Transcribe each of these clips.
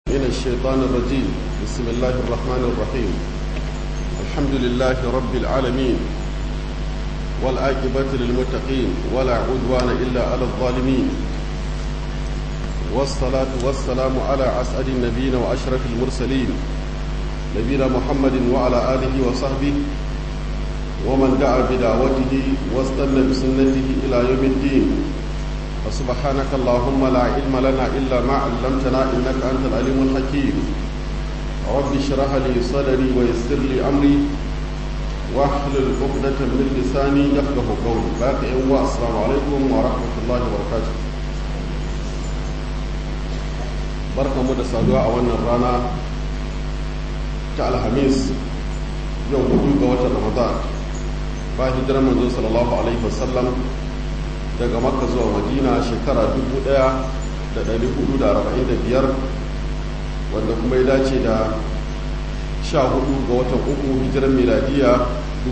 من الشيطان الرجيم بسم الله الرحمن الرحيم الحمد لله رب العالمين والعاقبة للمتقين ولا عدوان إلا على الظالمين والصلاة والسلام على أسعد النبيين وأشرف المرسلين نبينا محمد وعلى آله وصحبه ومن دعا بدعوته واستنى بسنته إلى يوم الدين فسبحانك اللهم لا علم لنا إلا ما علمتنا إنك أنت العليم الحكيم رب اشرح لي صدري ويسر لي أمري واحلل عقدة من لساني يفقه قولي باقي السلام عليكم ورحمة الله وبركاته barka mu da saduwa a wannan rana ta alhamis yau hudu ga watan ramadan ba hijirar manzo sallallahu alaihi wasallam daga makka zuwa madina shekara 1445 wanda kuma ya dace da 14 ga watan uku hijirar miladiya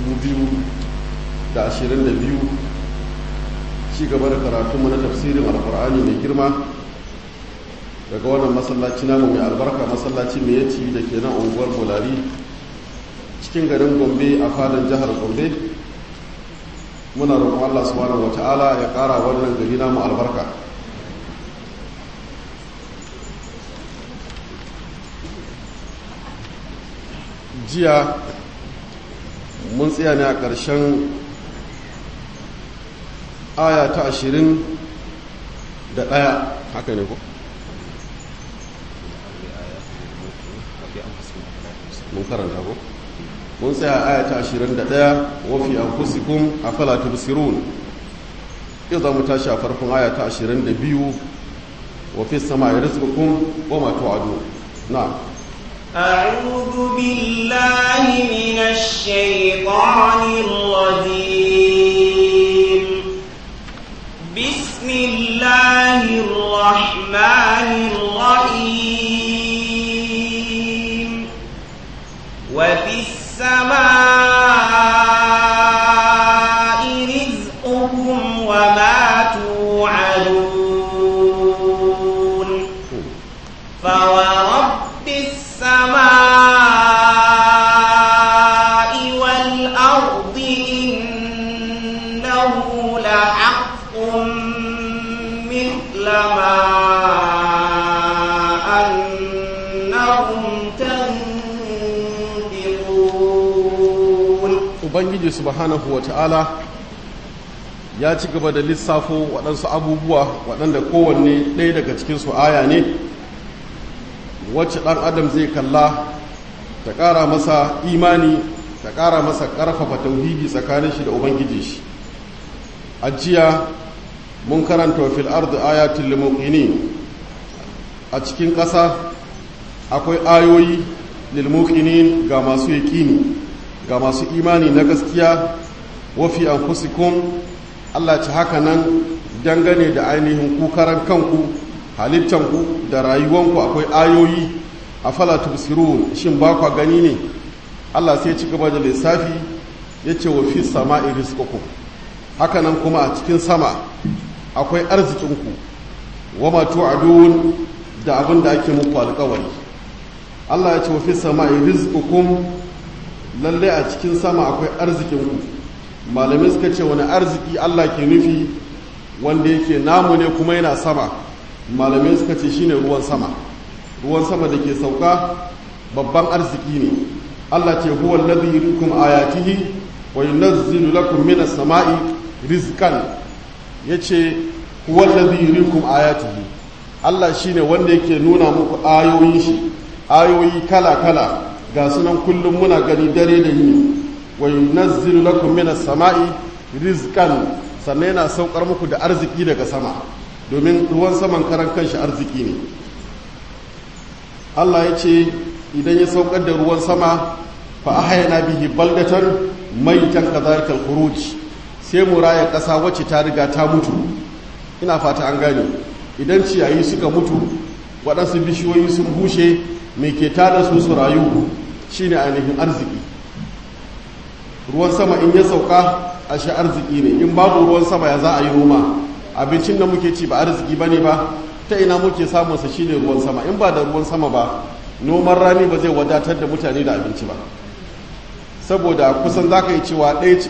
2022 ci gaba da karatunmu na tafsirin alkur'ani mai girma daga wannan masallaci namu mai albarka masallaci mai yaci da ke nan unguwar bolari cikin garin gombe a fadin jihar gombe muna roƙon Allah subhanahu wata'ala ya ƙara wannan gari namu albarka jiya mun tsaya ne a ƙarshen aya ta ashirin da ɗaya haka ne ko? mun karanta ko? mun tsaya aya ta 21 wafi anfusikum afala tubsirun yau za mu tashi a farkon aya ta 22 wafi samai rizqukum wa ma tu'adu na'am أعوذ بالله من الشيطان الرجيم بسم الله الرحمن الرحيم وفي السماء رزقكم وما توعدون فورب السماء والأرض إنه لحق مثل ما أنكم ubangiji subhanahu wa ta'ala ya ci gaba da lissafo waɗansu abubuwa waɗanda kowanne ɗaya daga cikinsu aya ne wacce ɗan adam zai kalla ta ƙara masa imani ta ƙara masa ƙarfafa tauhidi tsakanin shi da ubangiji shi a jiya mun karanta wa fil ardi ayatul lil a cikin ƙasa akwai ayoyi lil ga masu yaƙini ga masu imani na gaskiya wafi an fusikun Allah ci haka nan dangane da ainihin kukaran kanku halittanku da rayuwanku akwai ayoyi a fala tubsirun shin ba kwa gani ne Allah sai ci gaba da lissafi ya ce wa fi sama rizqukum haka nan kuma a cikin sama akwai arzikinku wa ma tu'adun da abin da ake muku alƙawari Allah ya ce wa fi sama rizqukum lalle a cikin sama akwai arzikinku malamai suka ce wani arziki Allah ke nufi wanda yake namu ne kuma yana sama malamai suka ce shine ruwan sama ruwan sama da ke sauka babban arziki ne Allah ce huwa alladhi yuriikum ayatihi wa yunazzilu lakum minas sama'i rizqan yace huwa alladhi yuriikum ayatihi Allah shine wanda yake nuna muku ayoyin shi ayoyi kala kala ga sunan kullum muna gani dare da yini wa yunazzilu lakum minas sama'i rizqan sannan yana saukar muku da arziki daga sama domin ruwan saman karan kanshi arziki ne Allah ya ce idan ya saukar da ruwan sama fa ahyana bihi baldatan maitan kadhalika al-khuruj sai mu raya kasa wacce ta riga ta mutu ina fata an gane idan ciyayi suka mutu waɗansu bishiyoyi sun bushe mai ke tada su su rayu shine ainihin arziki ruwan sama in ya sauka a shi arziki ne in babu ruwan sama ya za a yi noma abincin da muke ci ba arziki ba ne ba ta ina muke samunsa shine ruwan sama in ba da ruwan sama ba noman rani ba zai wadatar da mutane da abinci ba saboda kusan za ka yi cewa ɗaya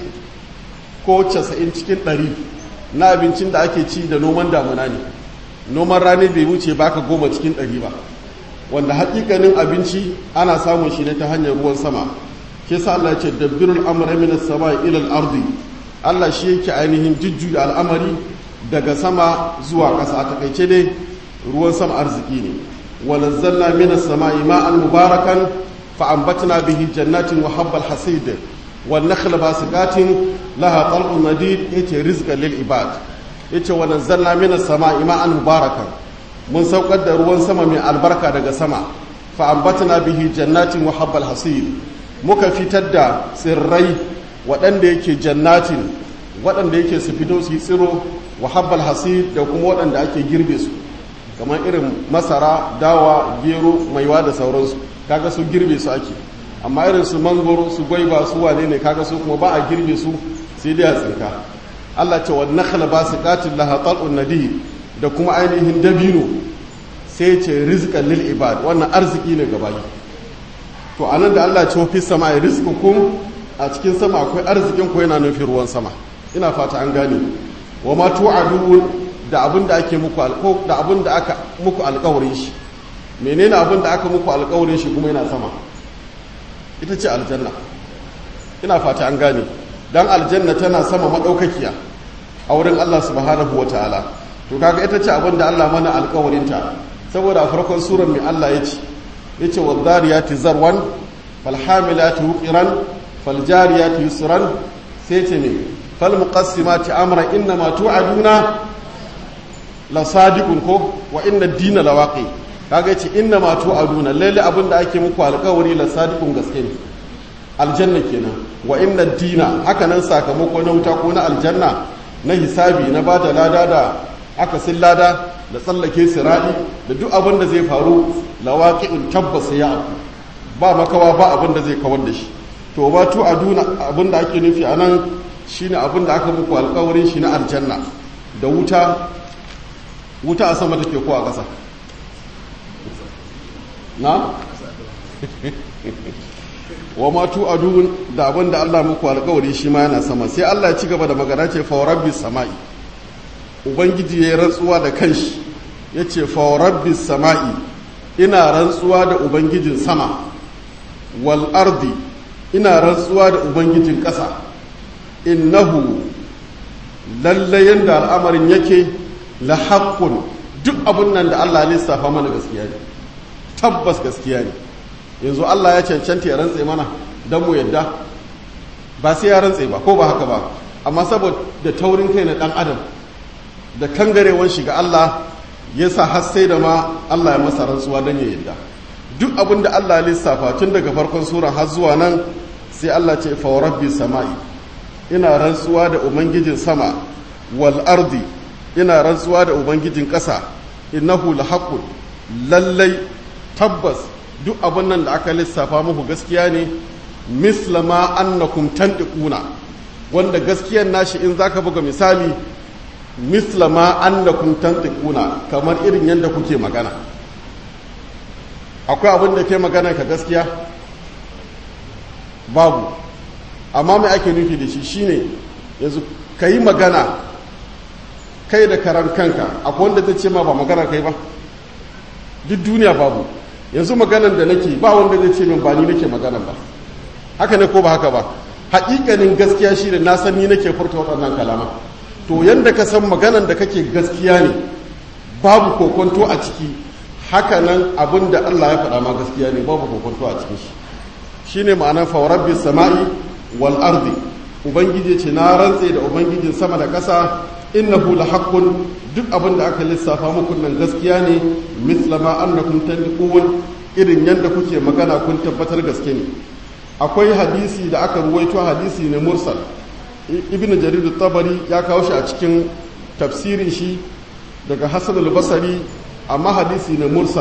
ko casa'in cikin ɗari na abincin da ake ci da noman damuna ne noman rani bai wuce baka goma cikin ɗari ba wanda haƙiƙanin abinci ana samun shi ne ta hanyar ruwan sama ke sa Allah ce dabbirul amra min as-sama ila al-ardi Allah shi yake ainihin jujjuya al'amari daga sama zuwa ƙasa a takaice dai ruwan sama arziki ne walazzalna min as-sama'i ma'an mubarakan fa anbatna bihi jannatin wa habbal hasid wan nakhla basiqatin laha tal'un nadid yace rizqan lil ibad yace wa nazzalna min as-sama'i ma'an mubarakan mun saukar da ruwan sama mai albarka daga sama fa ambatna bihi jannatin wa habbal hasid muka fitar da tsirrai waɗanda yake jannatin waɗanda yake su fito su yi tsiro wa habbal hasid da kuma waɗanda ake girbe su kamar irin masara dawa gero maiwa da sauransu kaga su girbe su ake amma irin su mangoro su gwaiba su wane ne kaga su kuma ba a girbe su sai dai a tsinka Allah ce wa nakhla basiqatin laha tal'un nadid da kuma ainihin dabino sai ce rizqan lil ibad wannan arziki ne ga bayi to anan da Allah ce fi sama ya rizqukum a cikin sama akwai arzikin ku yana nufin ruwan sama ina fata an gane wa ma tu'adun da abin da ake muku alƙaw da abin da aka muku alƙawarin shi menene abin da aka muku alƙawarin shi kuma yana sama ita ce aljanna ina fata an gane dan aljanna tana sama madaukakiya a wurin Allah subhanahu wataala to kaga ita ce abin da Allah mana alkawarinta saboda a farkon surar mai Allah ya ce ya ce waddariyati zarwan falhamilati wuqiran faljariyati yusran sai ce ne falmuqassimati amra inna ma tu'aduna la sadiqun ko wa inna ad-dina lawaqi kaga yace inna ma tu'aduna lalle abin da ake muku alkawari la sadiqun gaske ne aljanna kenan wa inna ad-dina haka nan sakamako na wuta ko na aljanna na hisabi na bada lada da aka sin lada da tsallake sira'i da duk abin da zai faru lawaqi'un tabbas ya abu ba makawa ba abin da zai kawar da shi to ba tu aduna abin da ake nufi anan shine abin da aka muku alƙawarin shi na aljanna da wuta wuta a sama take ko a ƙasa na wa ma tu adun da abin da Allah muku alƙawari shi ma yana sama sai Allah ya ci gaba da magana ce fa rabbis sama'i ubangiji ya yi rantsuwa da kanshi ya ce fawarabbi sama'i ina rantsuwa da ubangijin sama wal ardi ina rantsuwa da ubangijin ƙasa innahu lalle yadda al'amarin yake la haƙƙun duk abin nan da Allah lissafa mana gaskiya ne tabbas gaskiya ne yanzu Allah ya cancanta ya rantse mana don mu yadda ba sai ya rantse ba ko ba haka ba amma saboda taurin kai na ɗan adam da kangarewan shiga Allah ya sa har sai da ma Allah ya masa rantsuwa don ya yadda duk abin da Allah lissafa tun daga farkon sura har zuwa nan sai Allah ce fa rabbi sama'i ina rantsuwa da ubangijin sama wal ardi ina rantsuwa da ubangijin ƙasa innahu lahaqqun lallai tabbas duk abin nan da aka lissafa muku gaskiya ne mislama annakum tantiquna wanda gaskiyar nashi in zaka buga misali mislama annakum tantiquna kamar irin yadda kuke magana akwai abin da ke magana ka gaskiya babu amma mai ake nufi da shi shine yanzu ka yi magana kai da karan kanka akwai wanda ta ce ma ba magana kai ba duk duniya babu yanzu maganan da nake ba wanda zai ce min ba ni nake magana ba haka ne ko ba haka ba haƙiƙanin gaskiya shi da na san ni nake furta waɗannan kalama to yanda ka san maganan da kake gaskiya ne babu kokonto a ciki haka nan abin da Allah ya faɗa ma gaskiya ne babu kokonto a cikin shi shine ma'anar fa rabbi sama'i wal ardi ubangiji ce na rantse da ubangijin sama da ƙasa innahu la haqqun duk abin da aka lissafa muku nan gaskiya ne mislama annakum tanqun irin yanda kuke magana kun tabbatar gaske ne akwai hadisi da aka ruwaito hadisi ne mursal ibn jarir tabari ya kawo shi a cikin tafsirin shi daga hasan al-basri amma hadisi ne mursal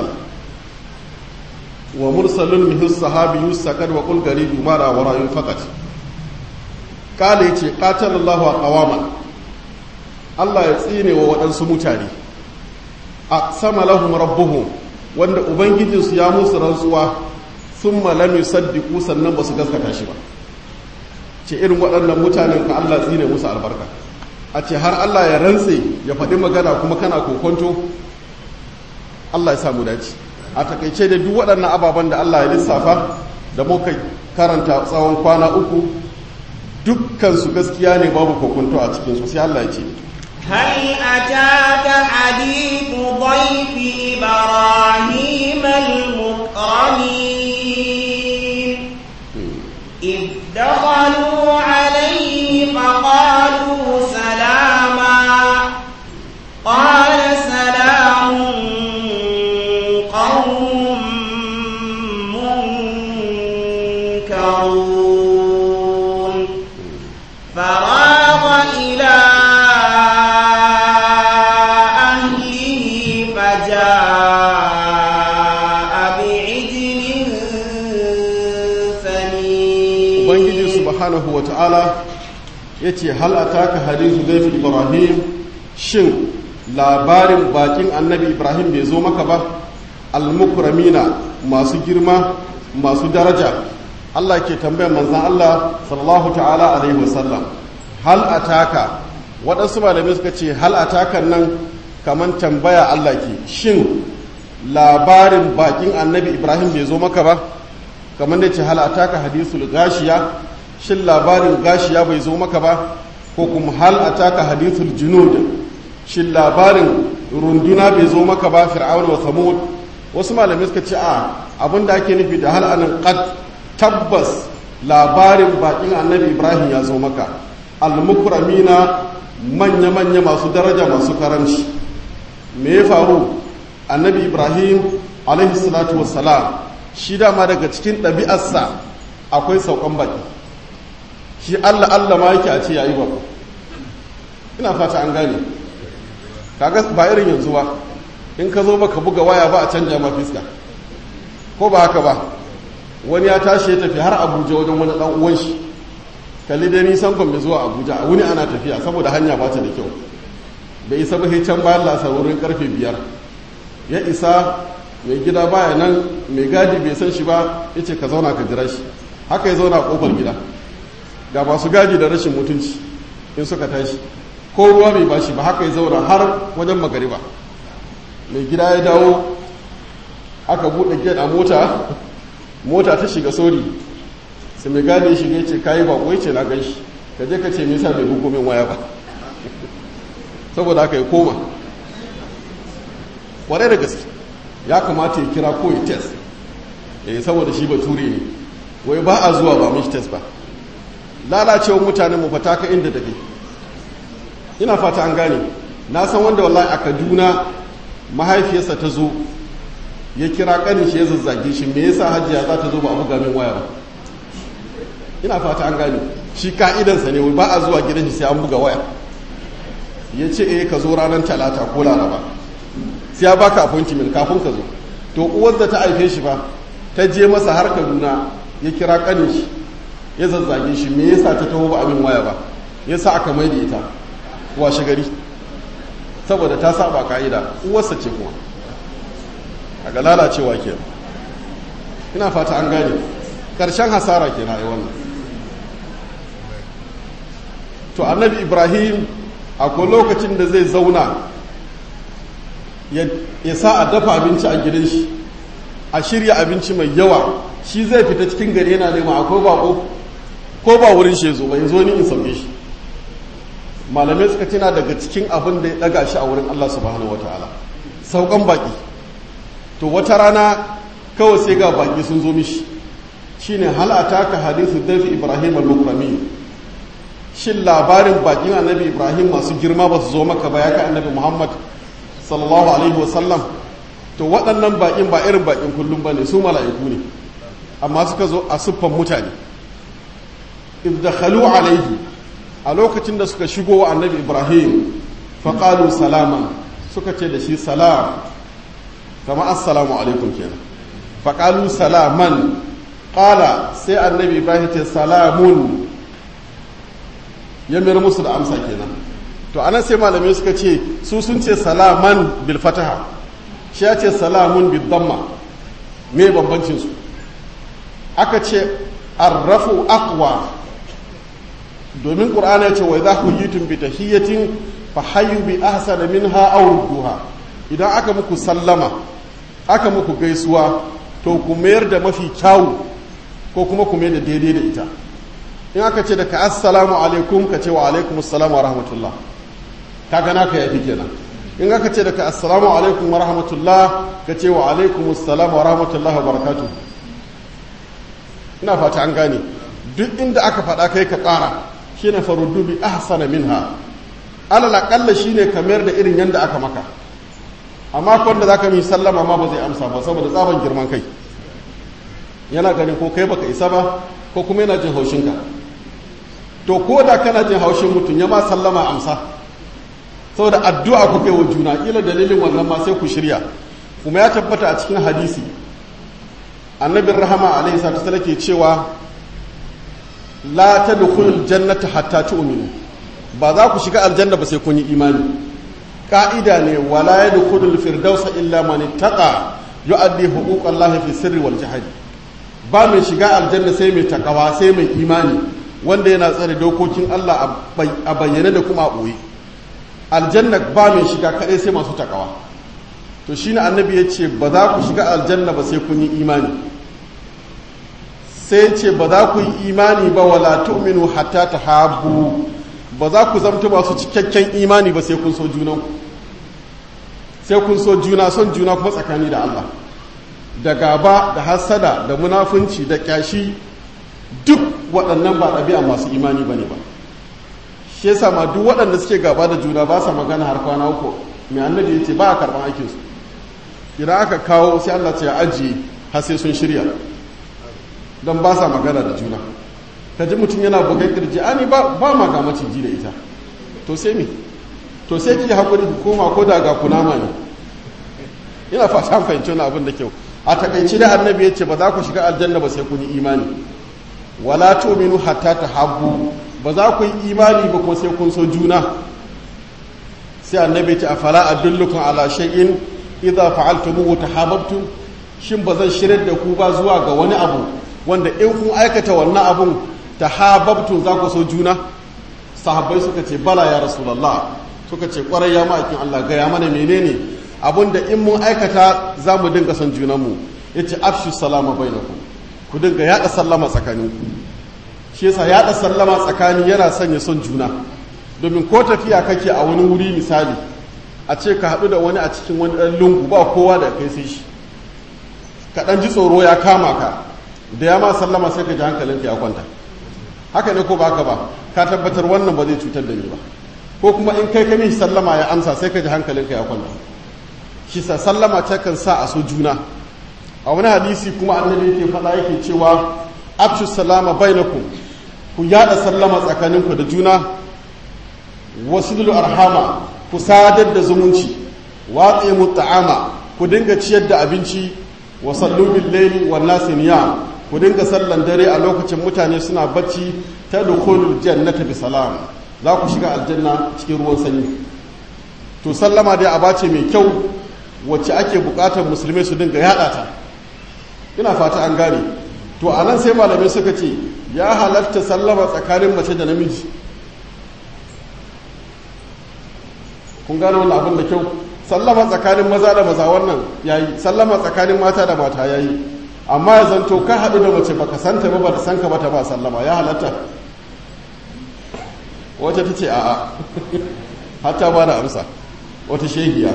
wa mursalun min sahabi yusakad wa qul garibu mara wa rayun faqat kale yace qatalallahu qawaman Allah ya tsine wa waɗansu mutane a sama lahum rabbuhum wanda ubangijinsu ya musu rantsuwa sun malami saddiku sannan ba su gaskata shi ba ce irin waɗannan mutanen ka Allah tsine musu albarka a ce har Allah ya rantse ya faɗi magana kuma kana kokonto Allah ya samu dace a takaice da duk waɗannan ababen da Allah ya lissafa da muka karanta tsawon kwana uku dukkansu gaskiya ne babu kokonto a cikinsu sai Allah ya ce هل أتاك حديث ضيف إبراهيم المكرمين إذ دخلوا عليه فقالوا سلاما قال سلام قوم منكرون فراغ إلى أهله فجاء بعجل ثمين ubangiji subhanahu wa ta'ala ya ce halata hadisu zaifin ibrahim shin labarin bakin annabi ibrahim bai zo maka ba almukramina masu girma masu daraja allah ke tambayar manzan allah sallallahu ta'ala alaihi wasallam hal ataka waɗansu malamai suka ce hal atakan nan kamar tambaya allah ke shin labarin bakin annabi ibrahim bai zo maka ba kamar da ce hal ataka hadisul gashiya shin labarin gashiya bai zo maka ba ko kuma hal ataka hadisul junud shin labarin runduna bai zo maka ba fir'aun wa samud wasu malamai suka ce a abinda ake nufi da hal anan qad tabbas labarin bakin annabi ibrahim ya zo maka al-mukramina manya manya masu daraja masu karamci me ya faru annabi ibrahim alaihi salatu wassalam shi dama daga cikin ɗabi'arsa akwai saukan baki shi allah allah ma yake a ce yayi bako ina fata an gane kaga ba irin yanzu ba in ka zo baka buga waya ba a canja ma fiska ko ba haka ba wani ya tashi ya tafi har abuja wajen wani dan uwan shi kalli dai nisan gombe zuwa abuja a wuni ana tafiya saboda hanya ba ta da kyau bai isa ba can bayan lasa wurin karfe biyar ya isa mai gida baya nan mai gadi bai san shi ba ya ce ka zauna ka jira shi haka ya zauna a kofar gida ga masu gadi da rashin mutunci in suka tashi ko ruwa bai bashi ba haka ya zauna har wajen magariba mai gida ya dawo aka buɗe gate a mota mota ta shiga sori sai mai gadi ya shiga ya ce kayi bako ya ce na gan shi ka je ka ce me yasa bai hukumin waya ba saboda haka ya koma kwarai da gaske ya kamata ya kira ko ya test eh saboda shi bature ne wai ba a zuwa ba mishi test ba lalacewar mutanen mu fata ka inda take ina fata an gane na san wanda wallahi a Kaduna mahaifiyarsa ta zo ya kira kanin shi ya zazzage shi me yasa hajiya za ta zo ba a buga min waya ba ina fata an gane shi ka'idansa ne ba a zuwa gidan shi sai an buga waya ya ce eh ka zo ranar talata ko laraba sai ya baka appointment kafin ka zo to uwar da ta haife shi ba ta je masa har kaduna ya kira kanin shi ya zazzage shi me yasa ta taho ba abin waya ba yasa aka mai da ita washe gari saboda ta saba ka'ida uwarsa ce kuma a ga lalacewa ke ina fata an gane ƙarshen hasara ke na yi wannan to annabi ibrahim akwai lokacin da zai zauna ya sa a dafa abinci a gidan shi a shirya abinci mai yawa shi zai fita cikin gari yana nema akwai bako ko ba wurin shi zo ba zo ni in sauke shi malamai suka tana daga cikin abin da ya daga shi a wurin Allah subhanahu wataala saukan baki to wata rana kawai sai ga baki sun zo mishi shine hal ataka hadithu dafi ibrahim al-mukrami shin labarin bakin annabi ibrahim masu girma ba su zo maka ba ya ka annabi muhammad sallallahu alaihi wasallam to waɗannan bakin ba irin bakin kullum ba ne su mala'iku ne amma suka zo a siffan mutane idakhalu alaihi a lokacin da suka shigo wa annabi ibrahim faƙalu salaman suka ce da shi salam kama assalamu alaikum kenan faƙalu salaman ƙala sai annabi ibrahim ce salamun ya mayar musu da amsa kenan to anan sai malamai suka ce su sun ce salaman bil fataha shi ya ce salamun bidamma me bambancin su aka ce arrafu aqwa domin qur'ani ya ce wa idza huyitum bi tahiyyatin fa hayyu bi ahsana minha aw rudduha idan aka muku sallama aka muku gaisuwa to ku mayar da mafi kyawu ko kuma ku mayar da daidai da ita in aka ce da ka assalamu alaikum ka ce wa alaikum assalamu wa rahmatullah ka gana ka yafi kenan in aka ce da ka assalamu alaikum wa rahmatullah ka ce wa alaikum assalamu wa rahmatullah wa barakatuh ina fata an gane duk inda aka faɗa kai ka ƙara shine faruddu bi ahsana minha alal aqalla shine kamar da irin yanda aka maka amma kwanda za ka mi sallama ma ba zai amsa ba saboda tsaban girman kai yana ganin ko kai baka isa ba ko kuma yana jin haushinka to ko da kana jin haushin mutum ya ma sallama amsa saboda addu'a ku kai wa juna kila dalilin wannan ma sai ku shirya kuma ya tabbata a cikin hadisi annabin rahama alaihi salatu wasallam ke cewa la tadkhulul jannata hatta tu'minu ba za ku shiga aljanna ba sai kun yi imani ka'ida ne wala ya dukudul firdausa illa man ittaqa yu'addi huquqallahi fi sirri wal jahri ba mai shiga aljanna sai mai takawa sai mai imani wanda yana tsare dokokin Allah a bayyane da kuma a ɓoye aljanna ba mai shiga kaɗai sai masu takawa to shine annabi ya ce ba za ku shiga aljanna ba sai kun yi imani sai ce ba za ku yi imani ba wala tu'minu hatta tahabbu ba za ku zamta masu cikakken imani ba sai kun so junanku sai kun so juna son juna kuma tsakani da Allah da gaba da hasada da munafunci da kyashi duk waɗannan ba ɗabi'a masu imani ba ne ba shi yasa ma duk waɗanda suke gaba da juna ba sa magana har kwana uku mai annabi ya ce ba a karɓar aikinsu idan aka kawo sai Allah ce ya ajiye har sai sun shirya don ba sa magana da juna ka ji mutum yana bugai kirji ani ba ba ma ga maciji da ita to sai me to sai ki hakuri ki koma ko da ga kunama ne ina fata an fahimci wani abin da kyau a takaici da annabi ya ce ba za ku shiga aljanna ba sai kun yi imani wala tu'minu hatta tahabbu ba za ku yi imani ba kuma sai kun so juna sai annabi ya ce afala adullukum ala shay'in idza fa'altumuhu tahabbtum shin ba zan shirar da ku ba zuwa ga wani abu wanda in kun aikata wannan abun tahabbtum za ku so juna sahabbai suka ce bala ya rasulullah suka ce kwarai ya ma'aikin Allah gaya mana menene abinda in mun aikata za mu dinga son junanmu ya ce afshu salama bainakum ku dinga yaɗa sallama tsakanin shi yasa yaɗa sallama tsakani yana sanya son juna domin ko tafiya kake a wani wuri misali a ce ka haɗu da wani a cikin wani ɗan lungu ba kowa da kai sai shi ka ɗan ji tsoro ya kama ka da ya ma sallama sai ka ji hankalinka ya kwanta haka ne ko ba ka ba ka tabbatar wannan ba zai cutar da ni ba ko kuma in kai kami sallama ya amsa sai ka ji hankalinka ya kwanta shi sa sallama ta kan sa a so juna a wani hadisi kuma annabi yake faɗa yake cewa afshu salama bainakum ku yada sallama tsakaninku da juna wasilul arhama ku sadar da zumunci watsi ta'ama ku dinga ciyar da abinci wa sallu bil layli wan nasi niyam ku dinga sallan dare a lokacin mutane suna bacci ta dukhulul jannata bi salam za ku shiga aljanna cikin ruwan sanyi to sallama dai a bace mai kyau wacce ake bukatar musulmai su dinga yada ta ina fata an gane to a nan sai malamai suka ce ya halatta sallama tsakanin mace da namiji kun gane wannan abin da kyau sallama tsakanin maza da maza wannan yayi sallama tsakanin mata da mata yayi amma ya zanto ka haɗu da mace baka santa ba ba ta san ka ba ta ba sallama ya halatta wata ta ce a'a hatta ba da amsa wata shehiya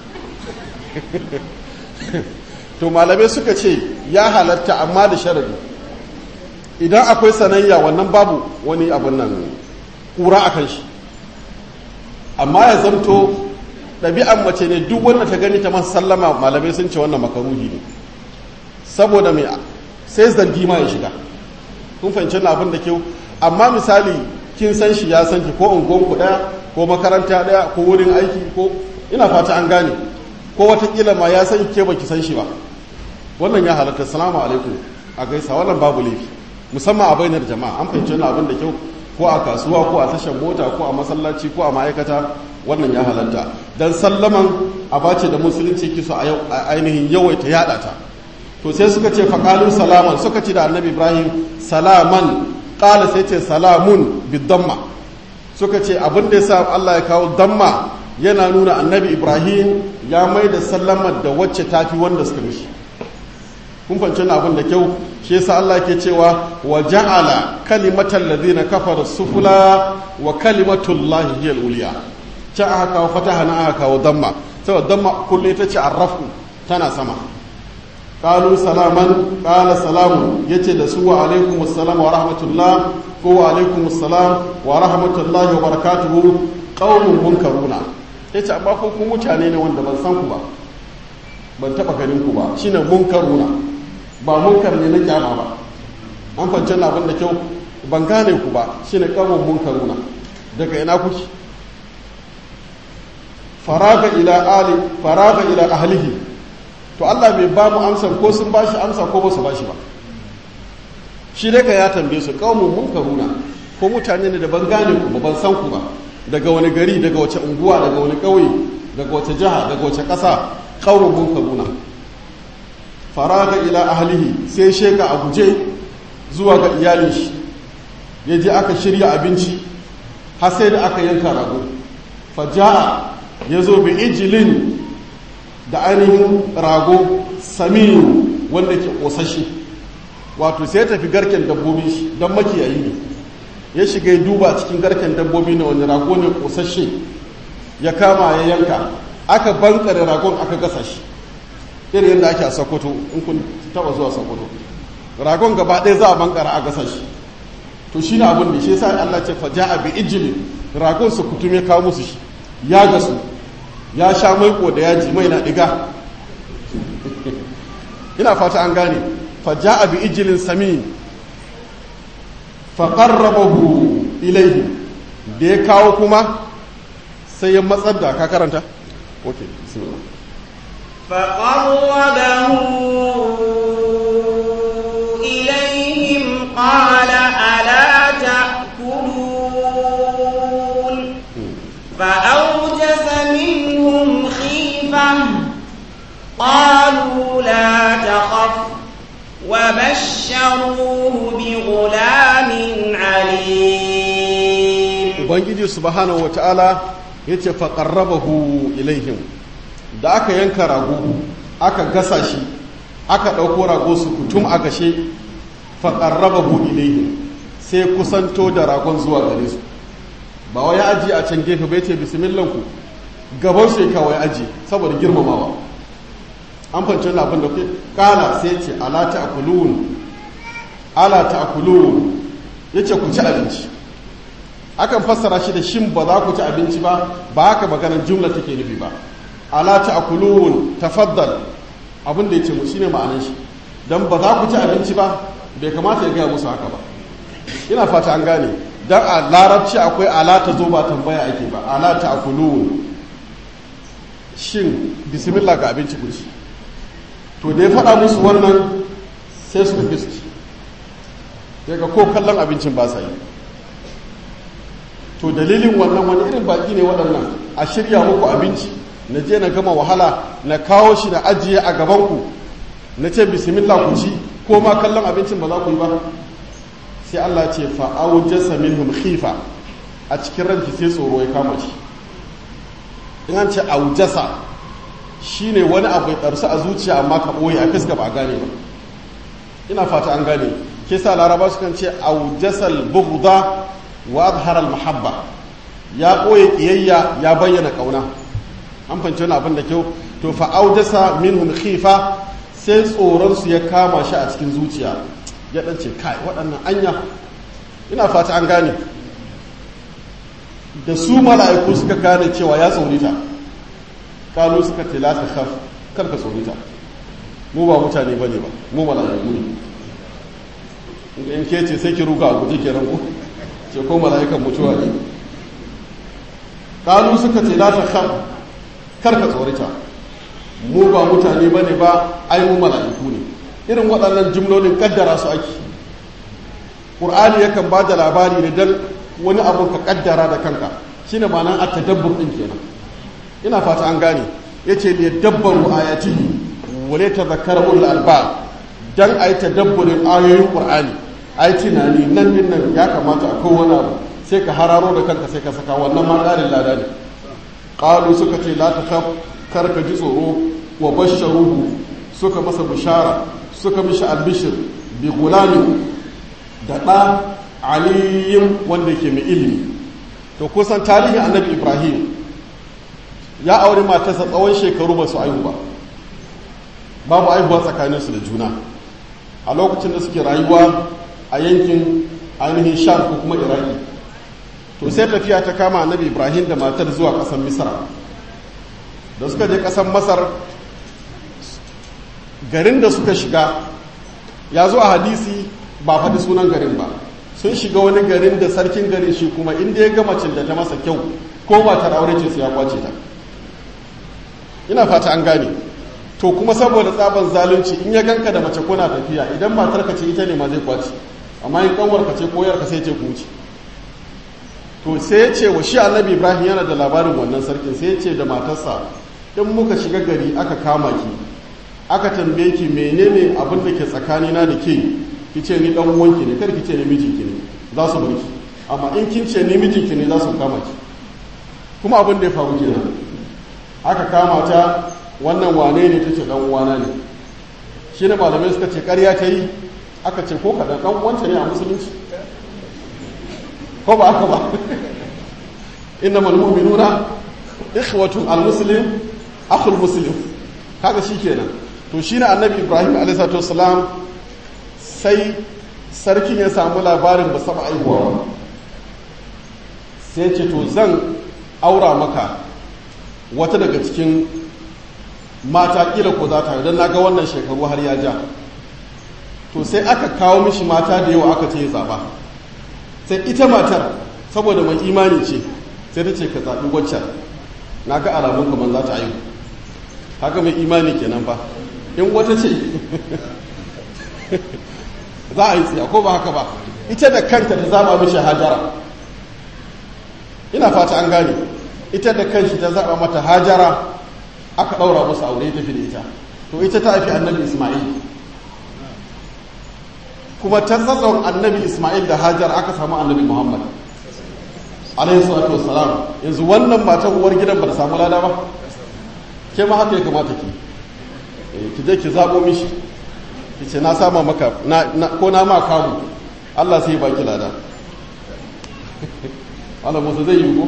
to malamai suka ce ya halatta amma da sharadi idan akwai sanayya wannan babu wani abin nan kura a kan shi amma ya zanto ɗabi'an mace ne duk wanda ta gani ta masa sallama malamai sun ce wannan makaruhi ne saboda mai sai zargi ma ya shiga kun fahimci na abin da kyau amma misali kin san shi ya san ki ko unguwanku ɗaya ko makaranta ɗaya ko wurin aiki ko ina fata an gane ko watakila ma ya san ke baki san shi ba wannan ya halatta salamu alaikum a gaisa wannan babu laifi musamman a bainar jama'a an fahimci wannan abin da kyau ko a kasuwa ko a tashar mota ko a masallaci ko a ma'aikata wannan ya halatta dan sallaman abace da musulunci kiso a ainihin yawaita yada ta to sai suka ce faqalu salaman suka ce da annabi ibrahim salaman qala sai ce salamun bidamma suka ce abin da yasa Allah ya kawo damma yana nuna annabi ibrahim ya mai da sallamar da wacce tafi wanda suka mishi kun fahimci abin da kyau shi yasa Allah ke cewa wa ja'ala kalimatal ladina kafara sufula wa kalimatullahi hiya al-ulya ta aka kawo fataha na aka kawo damma saboda damma kullu ita ce arrafu tana sama qalu salaman qala salamun yace da su wa alaikum assalam wa rahmatullah ko wa alaikum assalam wa rahmatullahi wa barakatuhu qaumun munkaruna yace amma ko ku mutane ne wanda ban san ku ba ban taba ganin ku ba shine munkaruna ba munkar ne na kyama ba an fance na abin da kyau ban gane ku ba shine qaumun munkaruna daga ina kuke faraga ila ali faraga ila ahlihi to Allah bai ba mu amsar ko sun bashi amsa ko ba su bashi ba shi daga ya tambaye su qaumun munkaruna ko mutane ne da ban gane ku ba ban san ku ba daga wani gari daga wace unguwa daga wani ƙauye daga wace jiha daga wace ƙasa ƙaurin munkaruna faraga ila ahlihi sai sheka a guje zuwa ga iyalin shi ya je aka shirya abinci har sai da aka yanka rago faja'a ya zo bi ijilin da ainihin rago saminu wanda ke ƙosashe wato sai ya tafi garken dabbobi shi don makiyayi ne ya shiga ya duba cikin garken dabbobi na wani rago ne ƙosashe ya kama ya yanka aka bankare ragon aka gasa shi irin yadda ake a sokoto in kun taba zuwa sokoto ragon gaba ɗaya za a bankara a gasa shi to shi na abin da shi sa Allah ce fa ja'a bi ijlin ragon su kutume kawo musu shi ya gasu ya sha maiko da yaji mai na diga ina fata an gane fa ja'a bi ijlin samin fa qarrabahu ilayhi da ya kawo kuma sai ya matsar da ka karanta okay bismillah فقربه إليهم قال ألا تأكلون فأوجس منهم خيفة قالوا لا تخف وبشروه بغلام عليم ubangiji subhanahu wata'ala yace fa qarrabahu ilaihim da aka yanka rago aka gasa shi aka ɗauko rago su kutum a gashe fa qarrabahu ilaihim sai kusanto da ragon zuwa gare su ba wai aji a can gefe bai ce bismillah ku gaban su kawai aji saboda girmamawa an fahimci wannan abin da ke kala sai ce ala ta'kulun ala ta'kulun yace ku ci abinci akan fassara shi da shin ba za ku ci abinci ba ba haka maganar jumla take nufi ba ala ta'kulun tafaddal abin da yace mu shine ma'anar shi dan ba za ku ci abinci ba bai kamata ya gaya musu haka ba ina fata an gane dan a larabci akwai ala ta zo ba tambaya ake ba ala ta'kulun shin bismillah ga abinci ku ci to da ya faɗa musu wannan sai su fi su daga ko kallon abincin ba sa yi to dalilin wannan wani irin baki ne waɗannan a shirya muku abinci na je na gama wahala na kawo shi na ajiye a gabanku na ce bismillah ku ci ko ma kallon abincin ba za ku yi ba sai Allah ce fa'aujasa minhum khifa a cikin ranki sai tsoro ya kama shi in an ce aujasa shine wani abu ya ɗarsu a zuciya amma ka ɓoye a fiska ba a gane ba ina fata an gane ke sa laraba su kan ce aujasal bughda wa azhara mahabba ya ɓoye ƙiyayya ya bayyana ƙauna an fahimci wani abin da kyau to fa aujasa minhum khifa sai tsoron su ya kama shi a cikin zuciya ya dan ce kai waɗannan anya ina fata an gane da su mala'iku suka gane cewa ya tsorita kalu suka ce la ta khaf kar ka tsorita mu ba mutane bane ba mu mala'iku ne in ke ce sai ki ruga a guje kenan ku ce ko mala'ikan mutuwa ne kalu suka ce la ta khaf kar ka tsorita mu ba mutane bane ba ai mu mala'iku ne irin waɗannan jimlolin kaddara su ake ƙur'ani yakan ba da labari ne don wani abu ka kaddara da kanka shine ma'anar a tadabbur din kenan ina fata an gane yace li dabbaru ayatihi wa la tadhakkara ulul albab dan ayi tadabburin ayoyin qur'ani ayi tunani nan din nan ya kamata akwai wani abu sai ka hararo da kanka sai ka saka wannan ma ƙarin lada ne qalu suka ce la takhaf kar ka ji tsoro wa basharuhu suka masa bishara suka mishi albishir bi gulamin da ɗa aliyin wanda ke mai ilimi to kusan tarihin annabi ibrahim ya auri matarsa tsawon shekaru ba su aihu ba babu aihuwa tsakaninsu da juna a lokacin da suke rayuwa a yankin ainihin sham ko kuma iraki to sai tafiya ta kama annabi ibrahim da matar zuwa ƙasar misra da suka je ƙasar masar garin da suka shiga ya zo a hadisi ba faɗi sunan garin ba sun shiga wani garin da sarkin garin shi kuma inda ya ga macin da ta masa kyau ko matar aure ce su ya kwace ta ina fata an gane to kuma saboda tsaban zalunci in ya ganka da mace kuna tafiya idan matar ka ce ita ne ma zai kwace amma in kanwar ka ce ko yar ka sai ce ku wuce to sai ya ce wa shi annabi ibrahim yana da labarin wannan sarkin sai ya ce da matarsa in muka shiga gari aka kama ki aka tambaye ki menene abin da ke tsakanina da ke ki ce ni dan uwanki ne kar ki ce ni mijinki ne za su bar ki amma in kin ce ni mijinki ne za su kama ki kuma abin da ya faru kenan aka kama ta wannan wane ne tace dan uwana ne shi ne malamai suka ce ƙarya ta yi aka ce ko kaɗan ɗan uwanta ne a musulunci ko ba haka ba inna mal mu'minuna ikhwatun al muslim akhul muslim kaga kenan to shine annabi ibrahim alaihi salatu wassalam sai sarkin ya samu labarin ba saba aihuwa ba sai ce to zan aura maka wata daga cikin mata kila ko za ta yi don naga wannan shekaru har ya ja to sai aka kawo mishi mata da yawa aka ce ya zaba sai ita matar saboda mai imani ce sai ta ce ka zaɓi waccan na ga alamun kamar za ta aihu haka mai imani kenan ba in wata ce za a yi tsiya ko ba haka ba ita da kanta ta zaba mishi hajara ina fata an gane ita da kanshi ta zaba mata hajara aka ɗaura masa aure tafi da ita to ita ta haifi annabi ismail kuma ta tsatson annabi ismail da hajar aka samu annabi muhammad alaihi salatu wassalam yanzu wannan matan uwar gidan ba ta samu lada ba ke ma haka ya kamata ki ki je ki zaɓo mishi ki ce na sama maka ko na ma kamu Allah sai baki lada Allah musu zai yi ko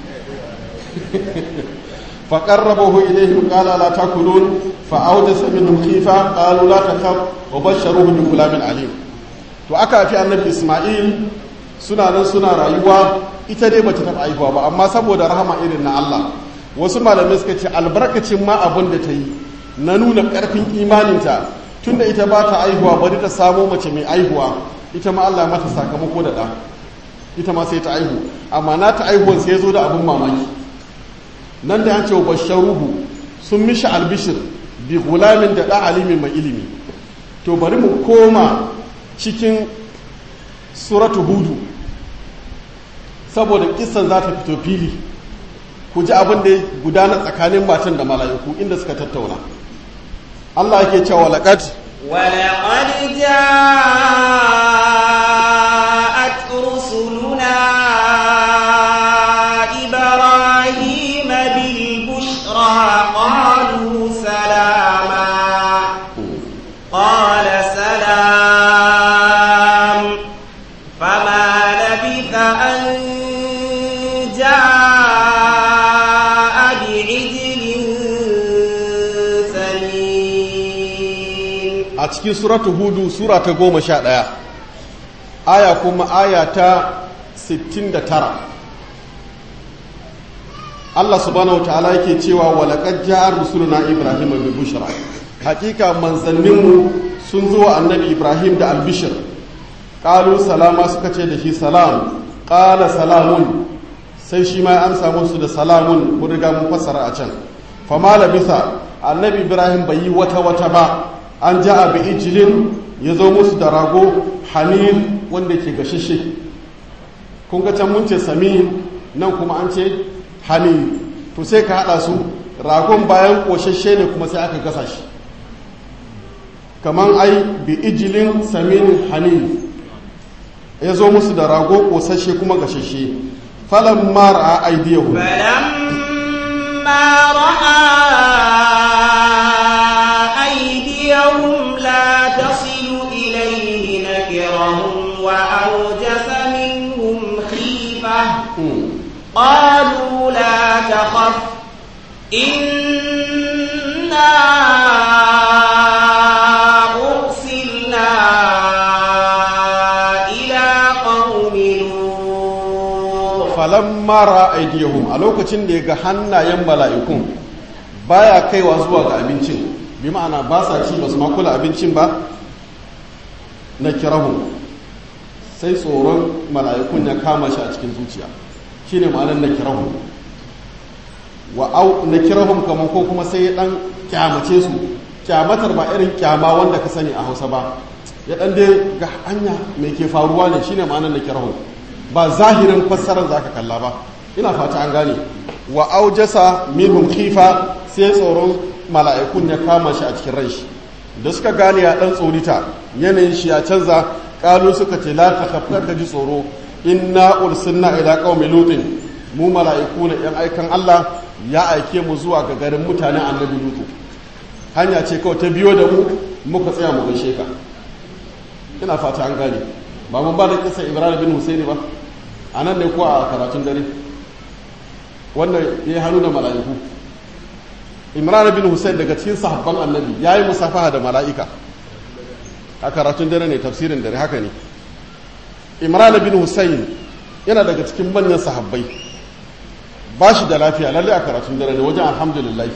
fa qarrabahu ilayhim qala la takulun fa awjasa minhum khifa qalu la takhaf wa basharuhu bi gulamin alim to aka fi annabi Isma'il suna nan suna rayuwa ita dai bata taɓa aihuwa ba amma saboda rahama irin na Allah wasu malamai suka ce albarkacin ma abin da ta yi na nuna ƙarfin imaninta tunda ita ba ta aihuwa bari ta samo mace mai aihuwa ita ma Allah mata sakamako da ɗa ita ma sai ta aihu amma na ta aihuwan sai ya zo da abin mamaki nan da an ce basharuhu sun mishi albishir bi gulamin da ɗa alimin mai ilimi to bari mu koma cikin suratu hudu saboda kisan za ta fito fili ku ji abin da gudana tsakanin matan da mala'iku inda suka tattauna Allah yake cewa laqad ولقد جاءت رسلنا إبراهيم بالبشرى قالوا سلاما قال سلام فما لبث أن جاء بعجل سمين a cikin suratu hudu sura ta goma sha ɗaya aya kuma aya ta 69 Allah subhanahu ta'ala yake cewa walaƙad ja'ar rusuluna Ibrahim bi bushra hakika manzanninmu sun zo wa annabi Ibrahim da albishir qalu salama suka ce da shi salam qala salamun sai shi ma an samu su da salamun mun riga mun fassara a can fama labisa annabi Ibrahim bai yi wata wata ba an ja bi ijilin ya zo musu da rago hamil wanda ke gashishe kun ga can mun ce samin nan kuma an ce hani to sai ka haɗa su ragon bayan ƙoshashe ne kuma sai aka gasa shi kamar ai bi ijilin samin hani ya zo musu da rago ƙosashe kuma gashashe falon mara a aidiyahu فلما رأى أيديهم لا تصل إليه نكرهم وأوجس منهم خيفة قالوا لا تخف إنا أرسلنا إلى قوم لوط falamma ra'aydihum a lokacin da ya ga hannayen mala'ikun baya kaiwa zuwa ga abincin bi ma'ana ba sa ci ba su ma kula abincin ba na kirahun sai tsoron mala'ikun ya kama shi a cikin zuciya shine ma'anar na kirahun wa au na kirahun kamar ko kuma sai ya dan kyamace su kyamatar ba irin kyama wanda ka sani a hausa ba ya dan dai ga hanya mai ke faruwa ne shine ma'anar na kirahun ba zahirin fassarar za ka kalla ba ina fata an gane wa aujasa minhum khifa sai tsoron mala'ikun ya kama shi a cikin ran shi da suka gane ya dan tsorita yanayin shi ya canza kalu suka ce la takhafka ka ji tsoro inna ursilna ila qaumi lutin mu mala'iku ne yan aikan Allah ya aike mu zuwa ga garin mutanen annabi lutu hanya ce kawai ta biyo da mu muka tsaya mu gaishe ka ina fata an gane ba mun ba da kisa ibrahim bin husaini ba a nan ne ko a karatun dare wannan ya yi hannu da mala'iku imran bin husain daga cikin sahabban annabi ya yi musafaha da mala'ika a karatun dare ne tafsirin dare haka ne imran bin husain yana daga cikin manyan sahabbai ba shi da lafiya lalle a karatun dare ne wajen alhamdulillah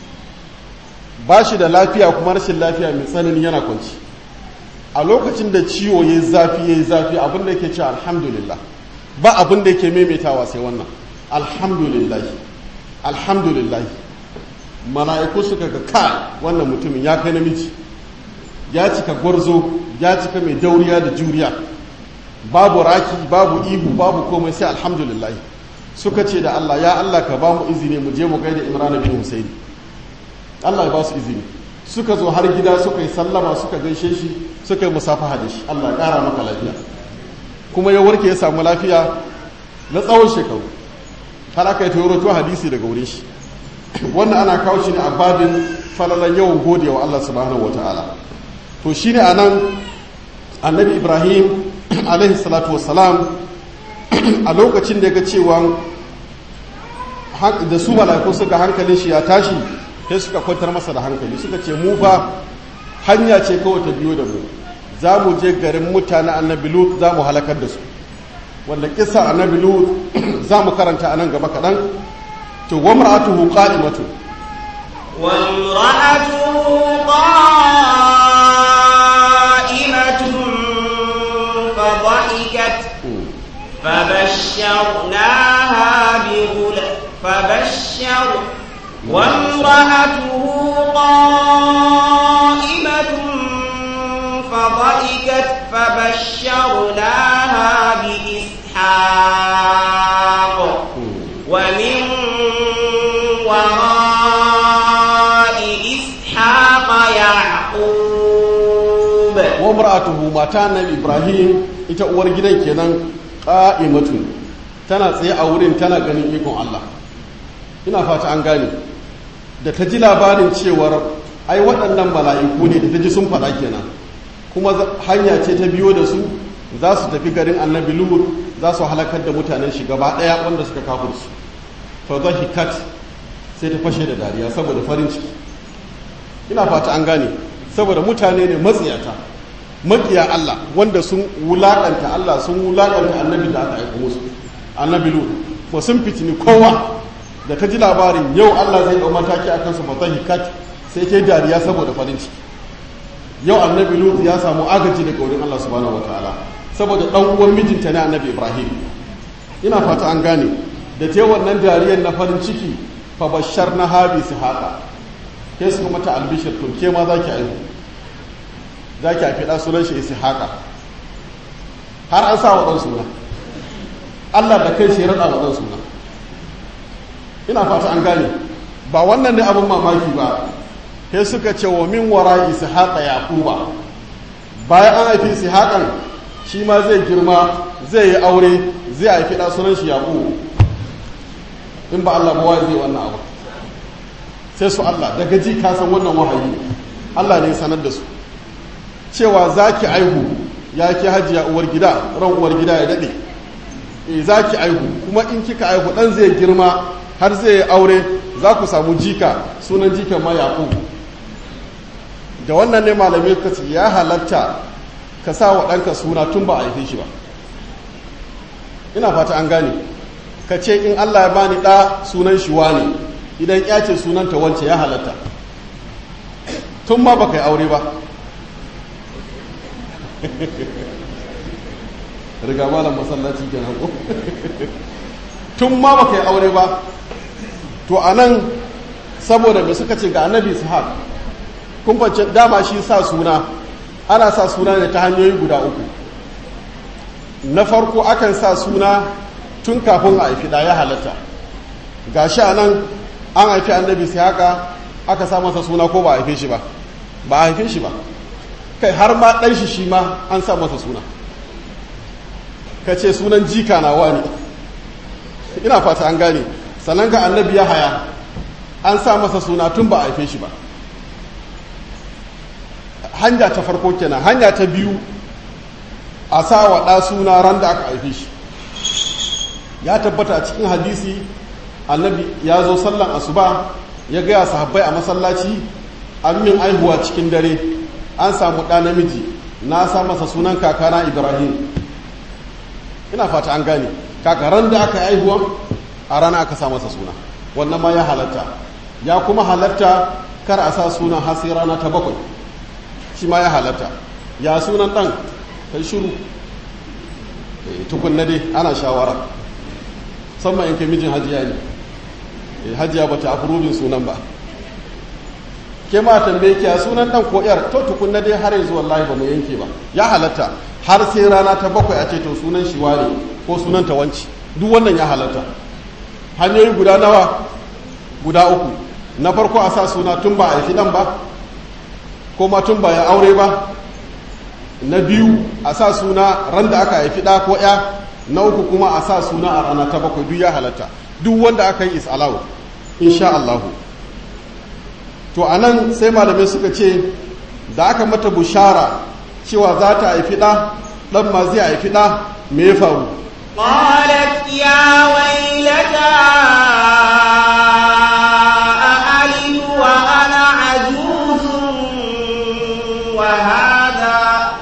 ba shi da lafiya kuma rashin lafiya mai tsanani yana kwanci a lokacin da ciwo ya zafi ya zafi abin da yake ce alhamdulillah ba abin da yake maimaitawa sai wannan alhamdulillah alhamdulillah mala'iku suka ga ka wannan mutumin ya kai namiji ya cika gwarzo ya cika mai dauriya da juriya babu raki babu ihu babu komai sai alhamdulillah suka ce da Allah ya Allah ka ba mu izini mu je mu gaida Imran bin Husaini Allah ya ba su izini suka zo har gida suka yi sallama suka gaishe shi suka yi musafaha da shi Allah ya kara maka lafiya kuma ya warke ya samu lafiya na tsawon shekaru har aka yi taurato hadisi daga wurin shi wannan ana kawo shi ne a babin falalan yawan gode wa Allah subhanahu wa ta'ala to shi ne a nan annabi ibrahim alaihi salatu wassalam a lokacin da ya ga cewa da su mala'iku suka hankalin shi ya tashi sai suka kwantar masa da hankali suka ce mu fa hanya ce kawai ta biyo da mu za mu je garin mutane annabi lut za mu halakar da su wanda kisa annabi lut za mu karanta a nan gaba kaɗan to wa mar'atuhu qa'imatu wa imra'atuhu qa'imatun fa dhahikat فبشرناها بغلام فبشر وامرأته قائمة فضحكت فبشرناها بإسحاق ومن وراء إسحاق يعقوب وامرأته ماتان إبراهيم ita uwar gidan kenan qa'imatun tana tsaye a wurin tana ganin ikon Allah ina fata an gane da ta ji labarin cewar ai waɗannan mala'iku ne da ta ji sun faɗa kenan kuma hanya ce ta biyo da su za su tafi garin annabi luhur za su halakar da mutanen shi gaba ɗaya wanda suka kafur su fa zahikat sai ta fashe da dariya saboda farin ciki ina fata an gane saboda mutane ne matsiyata makiya Allah wanda sun wulakanta Allah sun wulakanta annabi da aka aiko musu annabi luhur ba sun fitini kowa da ta ji labarin yau Allah zai ɗau mataki a kansu fa zahikat sai ta dariya saboda farin ciki yau annabi lut ya samu agaji daga wurin Allah subhanahu wataala saboda dan uwan mijinta ne annabi ibrahim ina fata an gane da ta wannan dariyar na farin ciki fa bashar na habi su haka ke su mata albishir to ke ma zaki aihu zaki haifi da sunan shi haka har an sa wa dan suna Allah da kai shi ya raɗa wa suna ina fata an gane ba wannan ne abin mamaki ba sai suka ce wa min wara ishaqa yaquba bayan an haifi ishaqan shi ma zai girma zai yi aure zai haifi da sunan shi yaqub in ba Allah ba wai zai wannan abu sai su Allah daga ji ka san wannan wahayi Allah ne sanar da su cewa zaki aihu ya ki hajiya uwar gida ran uwar gida ya dade eh zaki aihu kuma in kika aihu dan zai girma har zai yi aure za ku samu jika sunan jikan ma yaqub da wannan ne malamai ka ce ya halatta ka sa wa ɗanka suna tun ba a haife shi ba ina fata an gane ka ce in allah ya bani ɗa sunan shi ne idan ya ce sunanta wance ya halatta tun ma baka yi aure ba riga malam masallaci kenan ko tun ma baka yi aure ba to a nan saboda da suka ce ga annabi ishaq kun fance dama shi sa suna ana sa suna ne ta hanyoyi guda uku na farko akan sa suna tun kafin a haifi da ya halatta ga shi a nan an haifi annabi ishaqa aka sa masa suna ko ba a haife shi ba ba a haife shi ba kai har ma ɗan shi shi ma an sa masa suna ka ce sunan jika na wani ina fata an gane sannan ga annabi ya haya an sa masa suna tun ba a haife shi ba hanya ta farko kenan hanya ta biyu a sa wa ɗa suna ran da aka haife shi ya tabbata a cikin hadisi annabi ya zo sallan asuba ya gaya sahabbai a masallaci an min aihuwa cikin dare an samu ɗa namiji na sa masa sunan kakana ibrahim ina fata an gane kakaran da aka aihuwa a rana aka sa masa suna wannan ma ya halatta ya kuma halatta kar a sa sunan hasi rana ta bakwai shi ma ya halatta ya sunan ɗan kai shiru tukunna dai ana shawara musamman yanke mijin hajiya ne hajiya ba ta afurubin sunan ba ke ma tambaye ki a sunan ɗan ko yar to tukunna dai har yanzu wallahi ba mu yanke ba ya halatta har sai rana ta bakwai a ce to sunan shi wane ko sunan ta wanci duk wannan ya halatta hanyoyi guda nawa guda uku na farko a sa suna tun ba a haifi ɗan ba ko ma tun ba ya aure ba na biyu a sa suna ran da aka haifi ɗa ko ya na uku kuma a sa suna a rana ta bakwai duk ya halatta duk wanda aka yi is allowed insha Allah to a nan sai malamai suka ce da aka mata bushara cewa za ta haifi ɗa ɗan ma zai haifi ɗa me ya faru قالت يا ويلتى أألد وأنا عجوز وهذا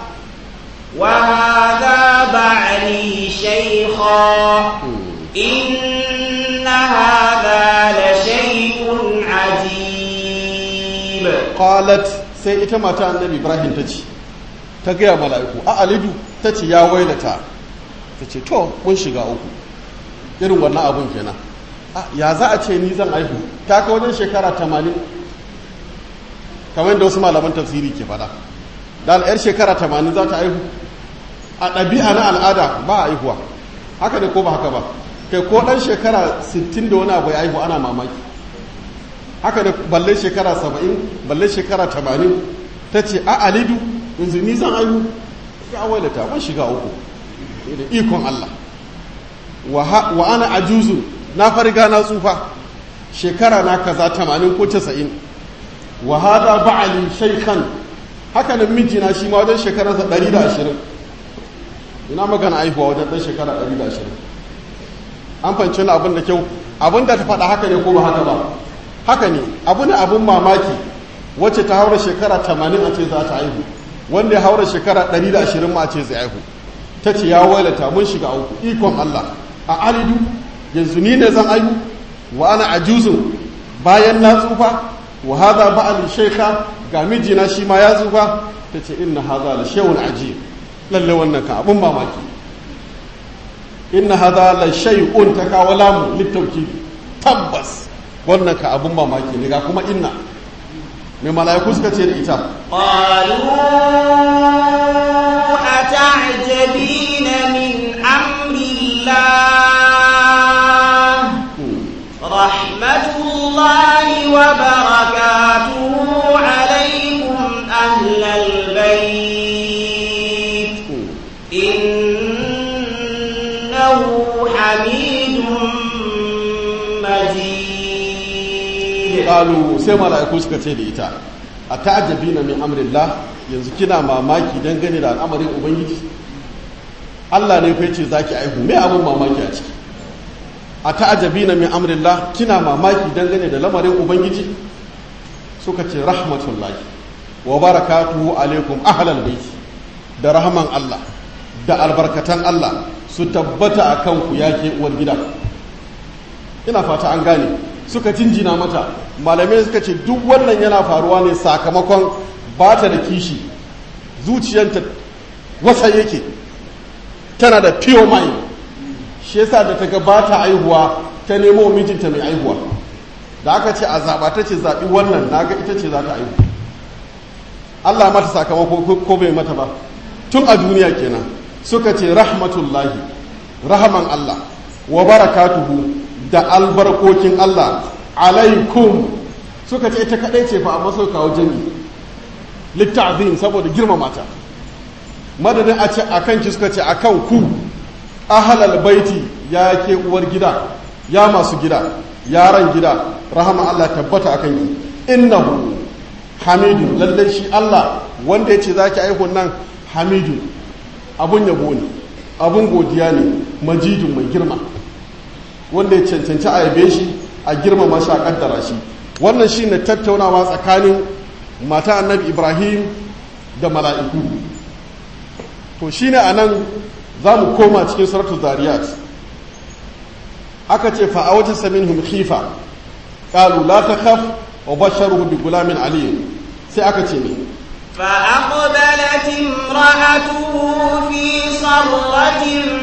وهذا بعلي شيخا إن هذا لشيء عجيب qalat sai ita mata annabi ibrahim ta ce ta gaya mala'iku a alidu ta ce ya wailata ta ce to mun shiga uku irin wannan abun kenan ya za a ce ni zan aihu ta ka wajen shekara tamanin kamar yadda wasu malaman tafsiri ke fada da yar shekara tamanin za ta aihu a ɗabi'a na al'ada ba a aihuwa haka ne ko ba haka ba kai ko ɗan shekara 60 da wani abu ya aihu ana mamaki haka da balle shekara 70 balle shekara 80 ta ce a alidu yanzu ni zan aihu ya wailata ban shiga uku da ikon Allah wa ana ajuzu na farga na tsufa shekara na kaza 80 ko 90 wa hada ba'ali shaykhan haka nan mijina shi ma wajen shekararsa 120 ina magana aihuwa wajen dan shekara 120 an fahimci wani abin da kyau abin da ta faɗa haka ne ko ba haka ba haka ne abu ne abin mamaki wacce ta haura shekara 80 a ce za ta aihu wanda ya haura shekara 120 ma a ce zai aihu ta ce ya wailata mun shiga uku ikon Allah a alidu yanzu ni ne zan aihu wa ana ajuzun bayan na tsufa wa hadha ba'al shaykha ga mijina shi ma ya tsufa ta ce inna hadha la shay'un ajib lalle wannan ka abun mamaki inna hadha la shay'un ta kawo lamu littauki tabbas wannan ka abun mamaki ne ga kuma inna mai mala'iku suka ce da ita قالوا أتعجبين من أمر الله إنه حميد مجيد qalu sai mala'iku suka ce da ita a ta'ajabina min amrillah yanzu kina mamaki dangane da al'amarin ubangiji Allah ne fa yace zaki aihu me abun mamaki a ciki a ta'ajabina min amrillah kina mamaki dangane da lamarin ubangiji suka ce rahmatullahi wa barakatuhu alaikum ahlal baiti da rahman Allah da albarkatan Allah su tabbata akan ku yake uwar gida ina fata an gane suka jinjina mata malamai suka ce duk wannan yana faruwa ne sakamakon ba ta da kishi zuciyanta wasa yake tana da pure mind shi yasa da ta ga ba ta aihuwa ta nemo mijinta mai aihuwa da aka ce a zaɓa ta ce zaɓi wannan na ga ita ce za ta aihu Allah mata sakamako ko bai mata ba tun a duniya kenan suka ce rahmatullahi rahaman Allah wa barakatuhu da albarkokin Allah alaikum suka ce ita kadai ce fa amma suka kawo jami litta'zim saboda girmama ta madadin a ce akan ki suka ce akan ku ahlal baiti ya ke uwar gida ya masu gida yaran gida rahama Allah tabbata akan ki innahu hamidu lallai shi Allah wanda ya ce zaki aihun nan hamidu abun yabo ne abun godiya ne majidun mai girma wanda ya cancanci a yabe shi a girmama shi a kaddara shi wannan shi ne tattaunawa tsakanin mata annabi ibrahim da mala'iku to shi ne a nan za mu koma cikin saratu zariyat aka ce fa'awata samin khifa ƙalu la ta kaf wa basharuhu bi gulamin aliyu sai aka ce ne فأقبلت امرأته في صرة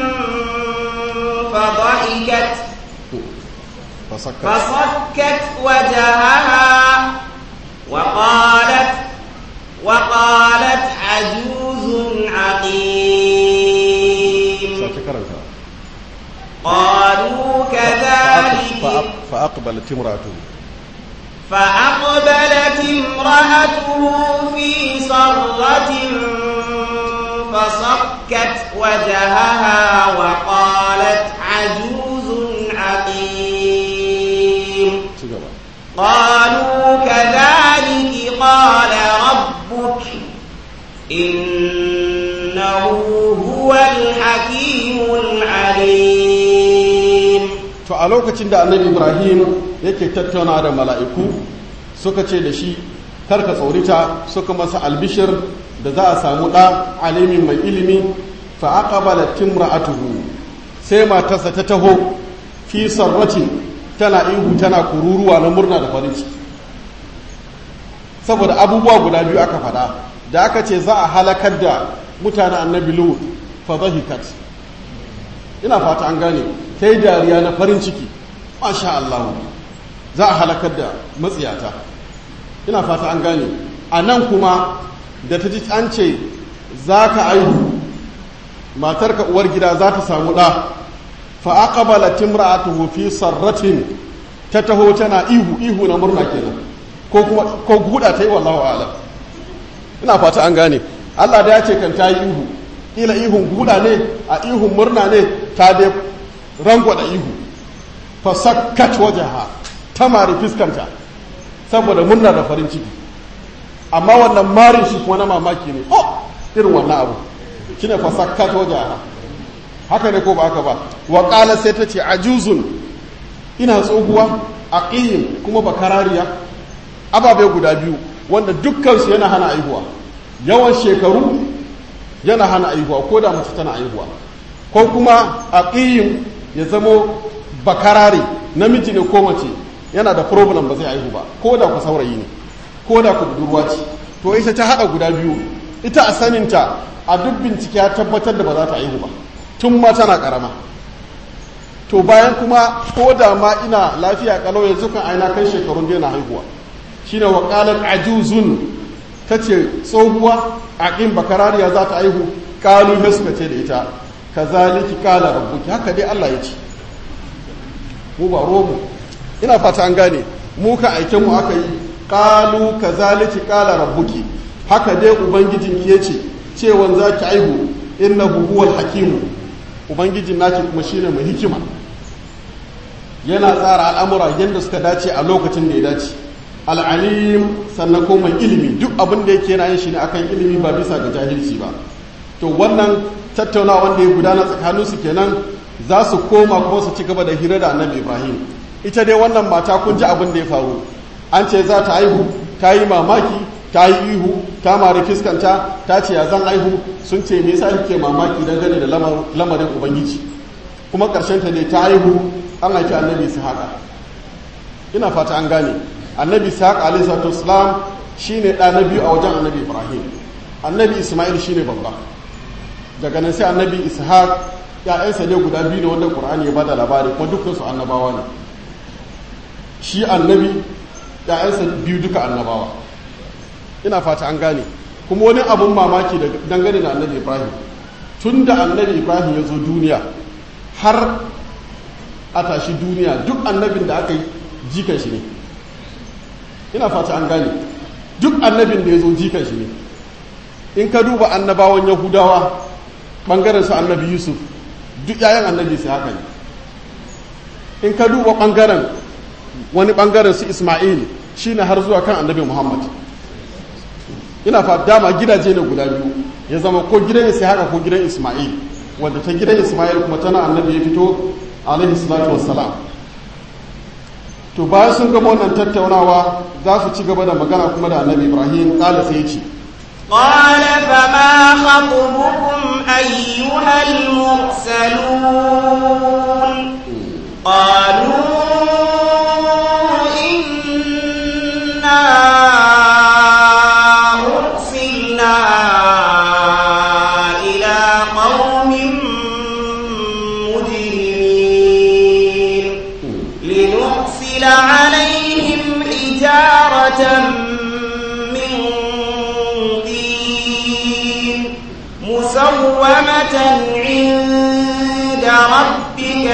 فضحكت fasakka فصكت وجهها وقالت وقالت عجوز عقيم sake karanta قالوا كذلك fa'aqbalat imratuhu فأقبلت امرأته في صرة فصكت وجهها وقالت عجوز عقيم ci gaba قالوا كذلك قال ربك إنه هو الحكيم العليم to a lokacin da annabi ibrahim yake tattauna da mala'iku suka ce da shi karka tsorita suka masa albishir da za a samu ɗa alimin mai ilimi fa aqbala timra'atuhu sai matarsa ta taho fi sarratin tana ihu tana kururuwa na murna da farin ciki saboda abubuwa guda biyu aka faɗa da aka ce za a halakar da mutanen annabi lut fa dhahikat ina fata an gane ta yi dariya na farin ciki masha Allah za a halakar da matsiyata ina fata an gane a nan kuma da ta ji an ce za ka aihu matarka uwar gida za ta samu ɗa fa'aƙabala timra'atuhu fi sarratin ta taho tana ihu ihu na murna kenan ko kuma ko guda ta yi wallahu a'lam ina fata an gane Allah da ya ce kan ta yi ihu ila ihun guda ne a ihun murna ne ta dai rangwada ihu fa sakkat wajaha ta mari fiskanta saboda murna da farin ciki amma wannan marin shi kuma na mamaki ne oh irin wannan abu shine fa sakkat wajaha haka ne ko ba haka ba wa qala sai ta ce ajuzun ina tsohuwa aqim kuma bakarariya ababe guda biyu wanda dukkan su yana hana aihuwa yawan shekaru yana hana aihuwa ko da mace tana aihuwa ko kuma aqim ya zamo bakarare namiji ne ko mace yana da problem ba zai aihu ba ko da ku saurayi ne ko da ku budurwa ce to ita ta hada guda biyu ita a saninta a duk bincike ya tabbatar da ba za ta aihu ba tun ma tana karama to bayan kuma ko da ma ina lafiya kalau yanzu kan aina kai shekarun daina haihuwa shine wa qalat ajuzun tace tsohuwa aqim bakarariya za ta aihu kalu ne suka ce da ita kazaliki qala rabbuki haka dai Allah ya ce mu ba romu ina fata an gane mu ka aiken mu aka yi qalu kazaliki qala rabbuki haka dai ubangijinki yace cewan zaki aihu innahu huwal hakimu ubangijin naki kuma shine mai hikima yana tsara al'amura yadda suka dace a lokacin da ya dace al'alim sannan ko mai ilimi duk abin da yake yana yin shi ne akan ilimi ba bisa ga jahilci ba to wannan tattaunawa wanda ya gudana tsakanin su kenan za su koma kuma su ci gaba da hira da annabi ibrahim ita dai wannan mata kun ji abin da ya faru an ce za ta aihu ta yi mamaki ta yi ihu ta mari fiskanta ta ce ya zan aihu sun ce me yasa kike mamaki dangane da lamarin ubangiji kuma karshen ta ne ta aihu an haifi annabi haka. ina fata an gane annabi ishaq alayhi salatu wassalam shine da na biyu a wajen annabi ibrahim annabi isma'il shine babba daga nan sai annabi ishaq ya'yansa ne guda biyu ne wanda qur'ani ya bada labari kuma dukkan su annabawa ne shi annabi ya'yansa biyu duka annabawa ina fata an gane kuma wani abun mamaki dangane da annabi ibrahim tun da annabi ibrahim ya zo duniya har a tashi duniya duk annabin da aka yi jikan shi ne ina fata an gane duk annabin da ya zo jikan shi ne in ka duba annabawan yahudawa ɓangaren su annabi yusuf duk yayan annabi su haka ne in ka duba ɓangaren wani ɓangaren su ismail shi ne har zuwa kan annabi muhammad ina fa dama gidaje ne guda biyu ya zama ko gidan isa haka ko gidan ismail wadda ta gidan ismail kuma tana annabi ya fito alaihi salatu wassalam to bayan sun gama wannan tattaunawa za su ci gaba da magana kuma da annabi ibrahim kala sai ya ce قال فما خطبكم أيها المرسلون قالوا إنا أرسلنا إلى قوم مجرمين لنرسل عليهم حجارة من طين مسومة عند ربك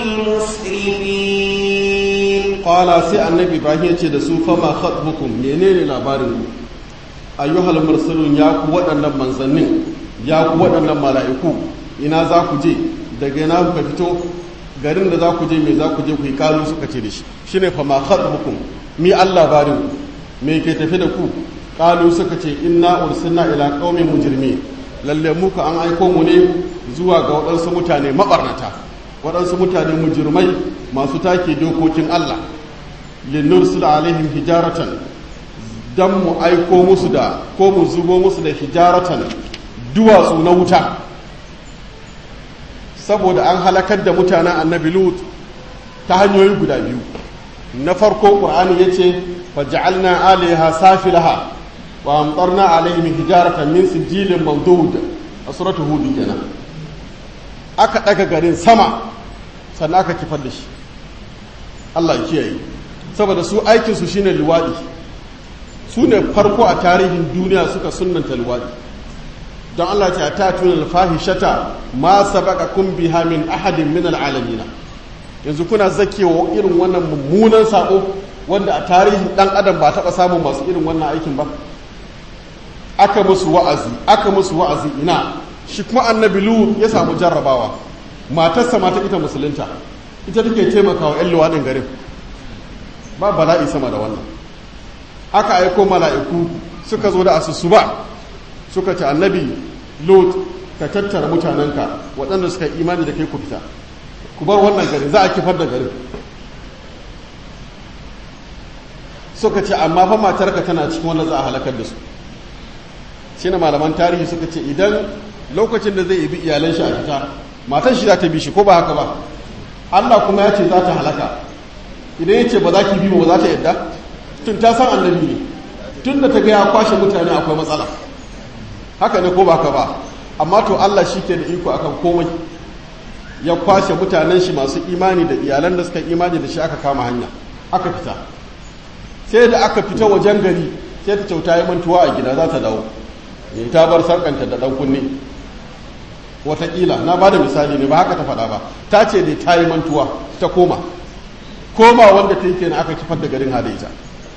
للمسرفين qala sai annabi ibrahim ya ce da su fama khatbukum menene labarin ku ayyuhal mursalun ya ku waɗannan manzannin ya ku waɗannan mala'iku ina za ku je daga ina kuka fito garin da za ku je me za ku je ku yi kalu suka ce da shi shine fama khatbukum mi Allah labarin ku me ke tafi da ku kalu suka ce inna ursilna ila qaumin mujrimin lalle muka an aiko mu ne zuwa ga waɗansu mutane mabarnata waɗansu mutane mujirmai masu take dokokin Allah linnursul alaihim hijaratan dan mu aiko musu da ko mu zubo musu da hijaratan duwatsu na wuta saboda an halakar da mutanen annabi lut ta hanyoyi guda biyu na farko qur'ani yace faj'alna alaiha safilaha wa amtarna alaihim hijaratan min sijilin mamdud a suratul hud kenan aka daga garin sama sannan aka kifar da shi Allah ya kiyaye saboda su aikinsu shine luwaɗi su ne farko a tarihin duniya suka sunanta luwaɗi don Allah ce a ta tuna alfahishata ma sabaka kun biha min ahadin min al'alamina yanzu kuna zakewa irin wannan mummunan sako wanda a tarihin dan adam ba taɓa samun masu irin wannan aikin ba aka musu wa'azi aka musu wa'azi ina shi kuma annabi lu ya samu jarrabawa matarsa mata ita musulunta ita take taimakawa 'yan luwaɗin garin ba bala'i sama da wannan aka aiko mala'iku suka zo da asusu ba suka ce annabi lot ka tattara mutanenka waɗanda suka imani da kai ku fita ku bar wannan garin za a kifar da garin suka ce amma fa matarka tana cikin wanda za a halakar da su shi na malaman tarihi suka ce idan lokacin da zai ibi iyalan shi a fita matan shi za ta bi shi ko ba haka ba allah kuma ya ce za ta halaka idan ya ce ba za ki bi ba za ta yadda tun ta san annabi ne tun da ta ga ya kwashe mutane akwai matsala haka ne ko ba ka ba amma to Allah shi ke da iko akan komai ya kwashe mutanen shi masu imani da iyalan da suka imani da shi aka kama hanya aka fita sai da aka fita wajen gari sai ta kyauta yi mantuwa a gida za ta dawo ne ta bar sarkanta da dan kunne wataƙila na ba da misali ne ba haka ta faɗa ba ta ce dai ta yi mantuwa ta koma koma wanda ta yi kenan aka kifar da garin hadaita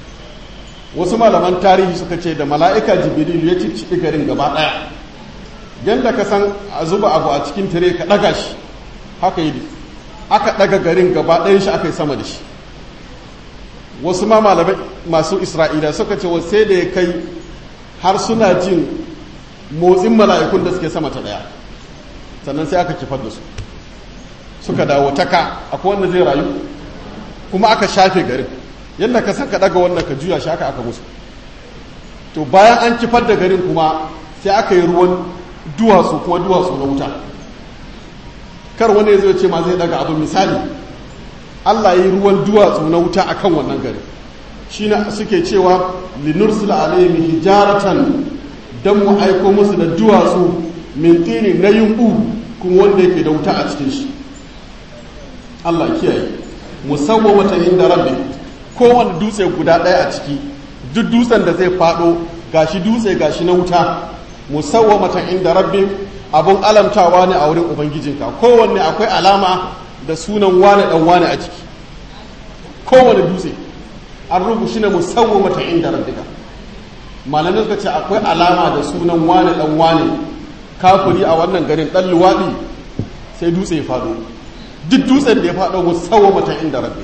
wasu malaman tarihi suka ce da mala'ika jibril ya cicciɓi garin gaba ɗaya yadda ka san a zuba abu a cikin tire ka ɗaga shi haka yi aka ɗaga garin gaba ɗayan shi aka yi sama da shi wasu ma malamai masu isra'ila suka ce sai da ya kai har suna jin motsin mala'ikun da suke sama ta ɗaya sannan sai aka kifar da su suka dawo ta ka akwai wanda zai rayu kuma aka shafe garin yadda ka san ka ɗaga wannan ka juya shi aka aka musu to bayan an kifar da garin kuma sai aka yi ruwan duwatsu kuma duwatsu na wuta kar wani zai ce ma zai daga abu misali Allah yi ruwan duwatsu na wuta akan wannan gari shi na suke cewa linursula alaihim hijaratan dan mu aiko musu da duwatsu min tini na yumbu kuma wanda yake da wuta a cikin shi Allah kiyaye musawwamata inda rabbi kowane dutse guda ɗaya a ciki duk dutsen da zai faɗo gashi dutse gashi na wuta musawwamatan inda rabbi abun alamtawa ne a wurin ubangijinka kowanne akwai alama da sunan wane dan wane a ciki kowane dutse an rubu shi ne musawwamatan inda rabbika malamin suka ce akwai alama da sunan wane dan wane kafiri a wannan garin dan luwaɗi sai dutse ya faɗo duk dutsen da ya faɗo musawwamatan inda rabbi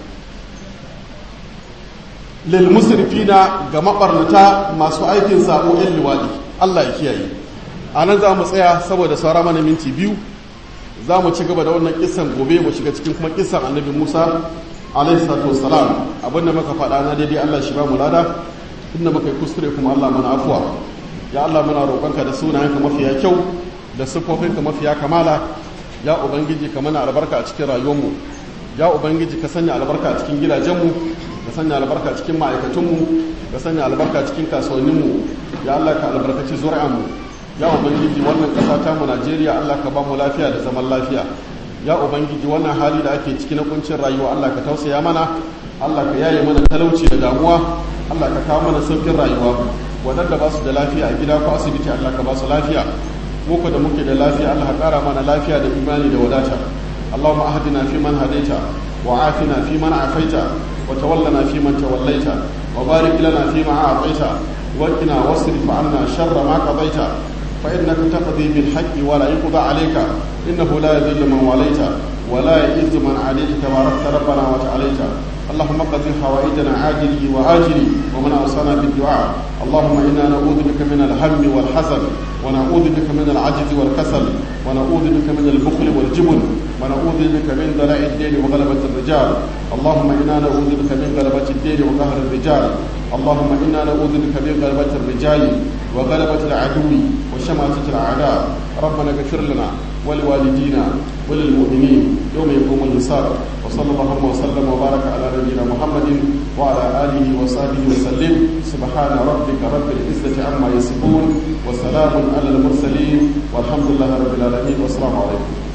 lil musrifina ga mabarnata masu aikin sabo yan luwaɗi Allah ya kiyaye a nan za mu tsaya saboda saura mana minti biyu za mu ci gaba da wannan kisan gobe mu shiga cikin kuma kisan annabi musa alaihi salatu wassalam abinda muka faɗa na daidai allah shi ba mu lada inda muka yi kuskure kuma allah mana afuwa ya allah muna roƙonka da sunayenka mafiya kyau da siffofinka mafiya kamala ya ubangiji ka mana albarka a cikin rayuwarmu ya ubangiji ka sanya albarka a cikin gidajenmu ka sanya albarka a cikin ma'aikatunmu ka sanya albarka a cikin kasuwanninmu ya allah ka albarkaci zuri'anmu ya ubangiji wannan ƙasa ta mu najeriya allah ka ba mu lafiya da zaman lafiya ya ubangiji wannan hali da ake ciki na kuncin rayuwa allah ka tausaya mana allah ka yaye mana talauci da damuwa allah ka kawo mana saukin rayuwa waɗanda ba su da lafiya a gida ko asibiti allah ka ba su lafiya muku da muke da lafiya allah ka ƙara mana lafiya da imani da wadata allahumma ahdina fi man hadaita wa afina fi man afaita wa tawallana fi man tawallaita wa barik lana fi ma a'taita وقنا واصرف عنا شر ما قضيت فإنك تقضي بالحق ولا يقضى عليك إنه لا يذل من واليت ولا يئذ من عليك تباركت ربنا وتعاليت اللهم قض حوائجنا عاجله وآجله ومن أوصانا بالدعاء اللهم إنا نعوذ بك من الهم والحزن ونعوذ بك من العجز والكسل ونعوذ بك من البخل والجبن ونعوذ بك من دلاء الدين وغلبة الرجال اللهم إنا نعوذ بك من غلبة الدين وقهر الرجال اللهم إنا نعوذ بك من غلبة الرجال وغلبة العدو وشماتة الأعداء ربنا اغفر لنا ولوالدينا وللمؤمنين يوم يقوم الحساب وصلى الله وسلم وبارك على نبينا محمد وعلى آله وصحبه وسلم سبحان ربك رب العزة عما يصفون وسلام على المرسلين والحمد لله رب العالمين والسلام عليكم